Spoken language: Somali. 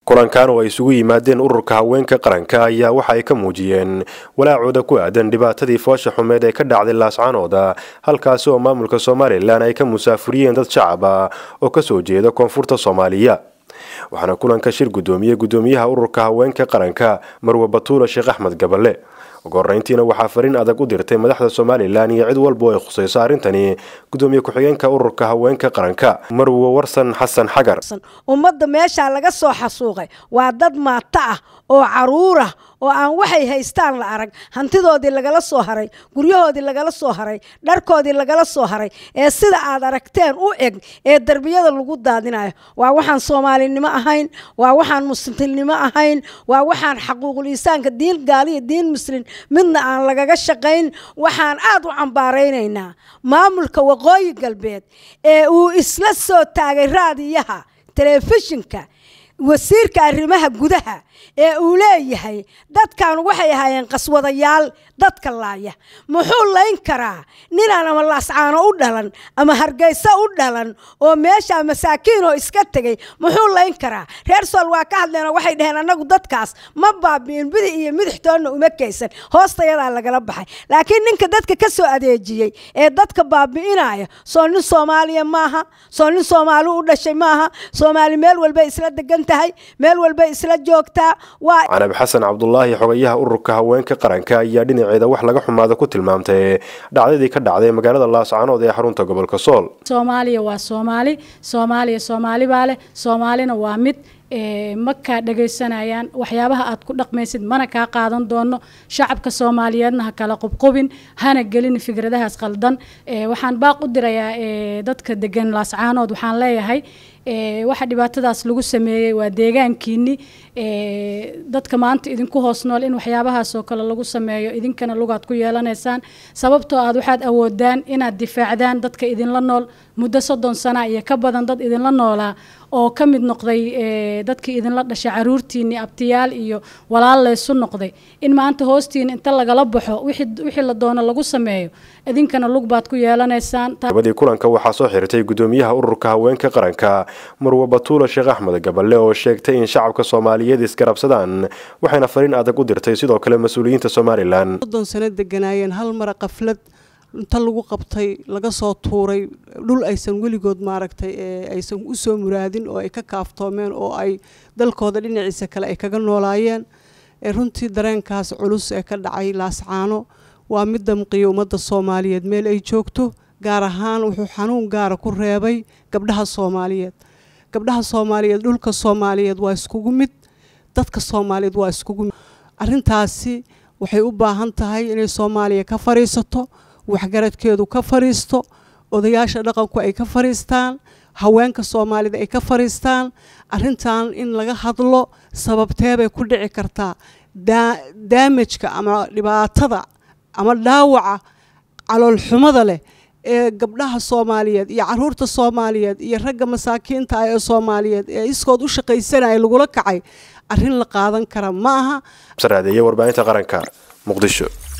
kulankan oo ay isugu yimaadeen ururka haweenka qaranka ayaa waxa ay ka muujiyeen walaacooda ku aadan dhibaatadii foosha xumeed ee ka dhacday laascanooda halkaasi oo maamulka somalilan ay ka musaafuriyeen dad shacab ah oo kasoo jeeda koonfurta soomaaliya waxaana kulanka shir gudoomiye gudoomiyaha ururka haweenka qaranka marwe batuula sheekh axmed gaballe ugu horeyntiina waxaa fariin adag u dirtay madaxda somalilan iyo cid walba oo ay khusayso arrintani gudoomiye ku-xigeenka ururka haweenka qaranka marwe warsan xasan xagar ummadda meeshaa laga soo xasuuqay waa dad maato ah oo caruur ah oo aan waxay haystaan la arag hantidoodii lagala soo haray guryahoodii lagala soo haray dharkoodii lagala soo haray ee sida aad aragteen u eg ee derbiyada lagu daadinayo waa waxaan soomaalinimo ahayn waa waxaan muslimnimo ahayn waa waxaan xaquuqul insaanka diin gaaliya diin muslim midna aan lagaga shaqayn waxaan aad u cambaaraynaynaa maamulka waqooyi galbeed ee uu isla soo taagay raadiyaha telefishinka wasiirka arrimaha gudaha ee uu leeyahay dadkan waxay ahaayeen qaswadayaal dadka laaya muxuu layn karaa ninaan ama laascaano u dhalan ama hargeysa u dhalan oo meesha masaakiinoo iska tegay muxuu layn karaa reer sool waa ka hadleen oo waxay dhaheen annagu dadkaas ma baabi'in bidi iyo midixtoonna uma kaysan hoostayadaa lagala baxay laakiin ninka dadka ka soo adeejiyey ee dadka baabi'inaya soo nin soomaaliya maaha soo nin soomaali u dhashay maaha soomaali meel walbay isla degan tahay meel walbay isla joogtaa canab xasan cabdulaahi xogayaha ururka haweenka qaranka ayaa dhinaceeda wax laga xumaada ku tilmaamtay dhacdadii ka dhacday magaalada laascanood ee xarunta gobolka sool soomaaliya waa soomaali soomaaliya soomaali baa leh soomaalina waa mid ma kaa dhagaysanayaan waxyaabaha aad ku dhaqmaysid mana kaa qaadan doono shacabka soomaaliyeedna ha kala qubqubin hana gelin fikradahaas qaldan waxaan baaq u dirayaa dadka degan laascaanood waxaan leeyahay waxa dhibaatadaas lagu sameeyey waa deegaankiini dadka maanta idinku hoos nool in waxyaabahaasoo kale lagu sameeyo idinkana lugaad ku yeelanaysaan sababtoo aad waxaad awoodaan inaad difaacdaan dadka idinla nool muddo soddon sana iyo ka badan dad idinla noolaa oo ka mid noqday dadkii idinla dhashay caruurtiinii abtiyaal iyo walaal laysu noqday in maanta hoostiina inta lagala baxo wixii la doono lagu sameeyo idinkana lug baad ku yeelanaysaan gabadii kulanka waxaa soo xirtay gudoomiyaha ururka haweenka qaranka marwe batuula sheekh axmed gaballe oo sheegtay in shacabka soomaaliyeed isgarabsadaan waxayna fariin adag u dirtay sidoo kale mas-uuliyiinta somalilan soddon sano deganaayeen hal mara qaflad inta lagu qabtay laga soo tuuray dhul aysan weligood maaragtay aysan u soo muraadin oo ay ka kaaftoomeen oo ay dalkooda dhinaciisa kale ay kaga noolaayeen runtii dareenkaas culus ee ka dhacay laascaano waa mid damqiya ummadda soomaaliyeed meel ay joogto gaar ahaan wuxuu xanuun gaara ku reebay gabdhaha soomaaliyeed gabdhaha soomaaliyeed dhulka soomaaliyeed waa iskugu mid dadka soomaaliyeed waa iskugu mid arrintaasi waxay u baahan tahay inay soomaaliya ka fadhiisato waxgaradkeedu ka fadhiisto odayaasha dhaqanku ay ka fadhiistaan haweenka soomaalida ay ka fadhiistaan arrintan in laga hadlo sababteebay ku dhici kartaa daamajka ama dhibaatada ama dhaawaca caloolxumada leh ee gabdhaha soomaaliyeed iyo caruurta soomaaliyeed iyo ragga masaakiinta ah ee soomaaliyeed ee iskood u shaqaysanaya lagula kacay arrin la qaadan kara ma aha saraadeeye warbaahinta qaranka muqdisho